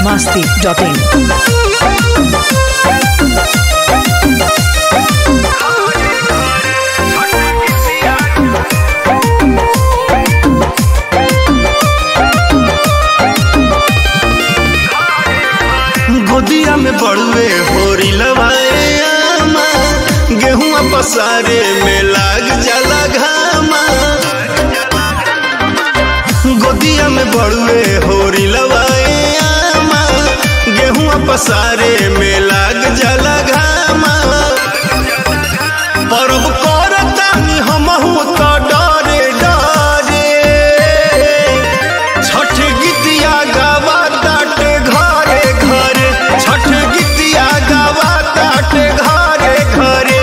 masti.in. गोदिया में बड़ुए होरी लवाए आमा गेहुआ पसारे में लाग जाला घामा गोदिया में बड़ुए होरी लवाए आमा गेहुआ पसारे में लाग जाला घामा पर्व करतानी हमहू तो डरे डरे छठ गीतिया गावा ताटे घरे घरे छठ गीतिया गावा ताटे घरे घरे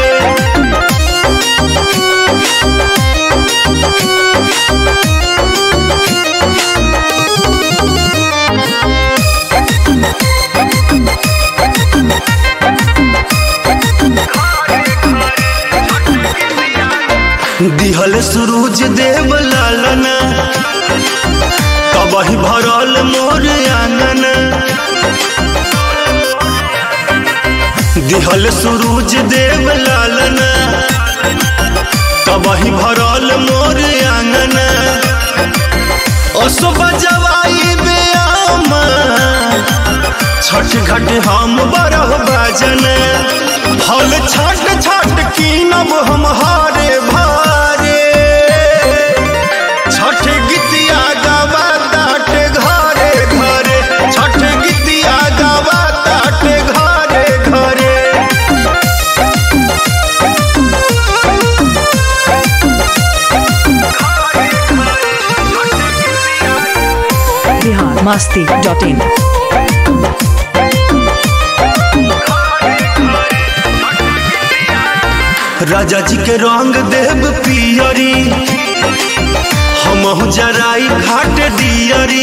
दिहल सूरज देव लालना कबही भरल मोर आंगन दिहल सूरज देव लालना कबही भरल मोर आंगन असो बजवाई बेआमा छठ घाट हम बरह बाजन फल छठ छठ कीनब हम हारे भारे छठ गीतिया गावा ताटे घरे घरे छठ गीतिया गावा ताटे घरे घरे Bihar masti.in. राजा जी के रंग देव पियरी हमहु जराई घाट दियरी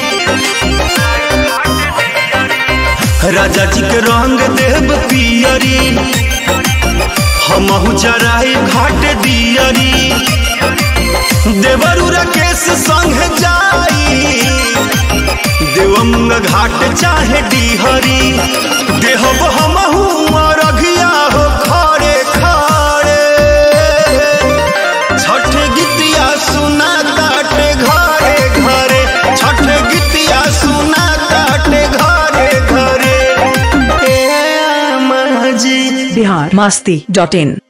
राजा जी के रंग देव पियरी हमहु जराई घाट दियरी देवरु राकेश संग जाई देवंग घाट चाहे डिहरी देहब हमहू रघिया हो खड़े खड़े छठ गीतिया सुना ताटे घरे घरे छठ गीतिया सुना ताटे घरे घरे ए अम्मा जी Bihar masti.in.